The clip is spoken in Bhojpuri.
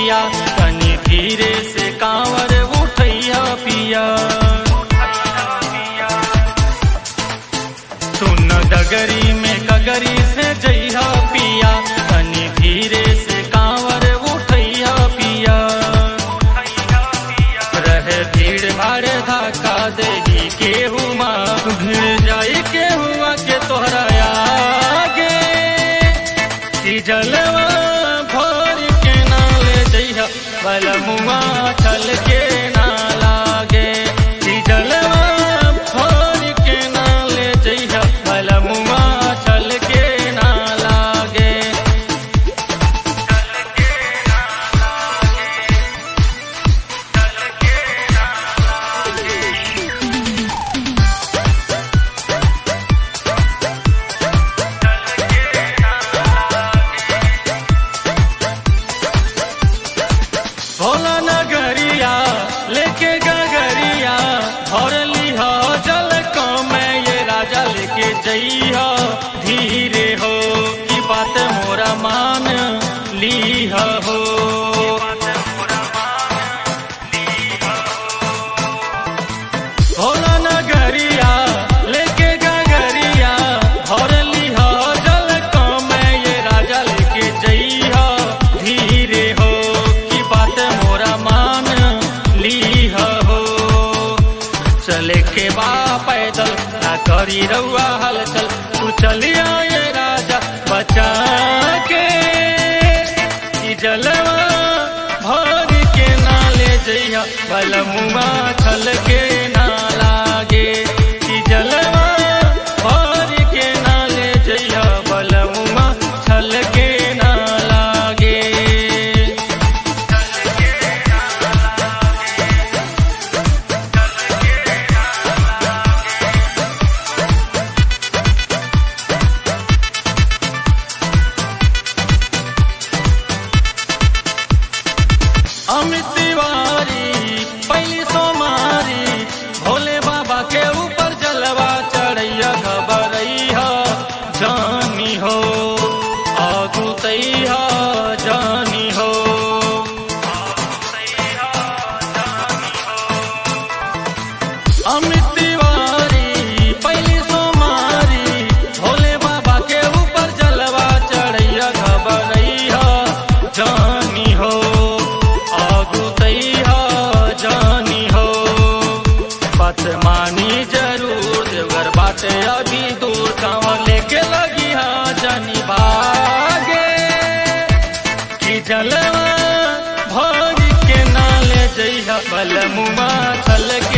पिया तनी धीरे से कांवर उठैया पिया सुन डगरी में कगरी से जइहा पिया तनी धीरे से कांवर उठैया पिया रहे भीड़ भाड़ धक्का देही केहू माँ भीड़ जाई केहुआ के तोहरा आगे कि जलवा भर के नाले जइहा बलमुआ छल के ना लागे कि जलवा भर के नाले जइहा बलमुआ छल के ना लागे भोला नगरिया लेके गगरिया भर लिहा जल में ये राजा लेके जइहा धीरे हो की बात मोरा मान लीहा हो भोला नगरिया लेके गगरिया भर लिहा जल में ये राजा लेके जइहा धीरे हो की बात मोरा मान लीहा हो चले के बा पैदल ना करी रउआ हलचल तू चलिया ये राजा बचा के ई जलवा भर के नाले जइहा बलमुआ छल के ना लागे ई जलवा भर के नाले जइहा बलमुआ छल के ना लागे अमित तिवारी पहली सोमारी भोले बाबा के ऊपर जलवा चढ़ैया खबरैया जानी हो आगू तैया जानी हो अमित तिवारी पहली सोमारी भोले बाबा के ऊपर जलवा चढ़ैया खबरैया जानी हो आगू तैया जानी हो बात मानी जरूर देवगर बाटे अभी दूर कांवर लेके लगी हाँ जानी बागे कि जलवा भर के नाले जइहा बलमुआ छल के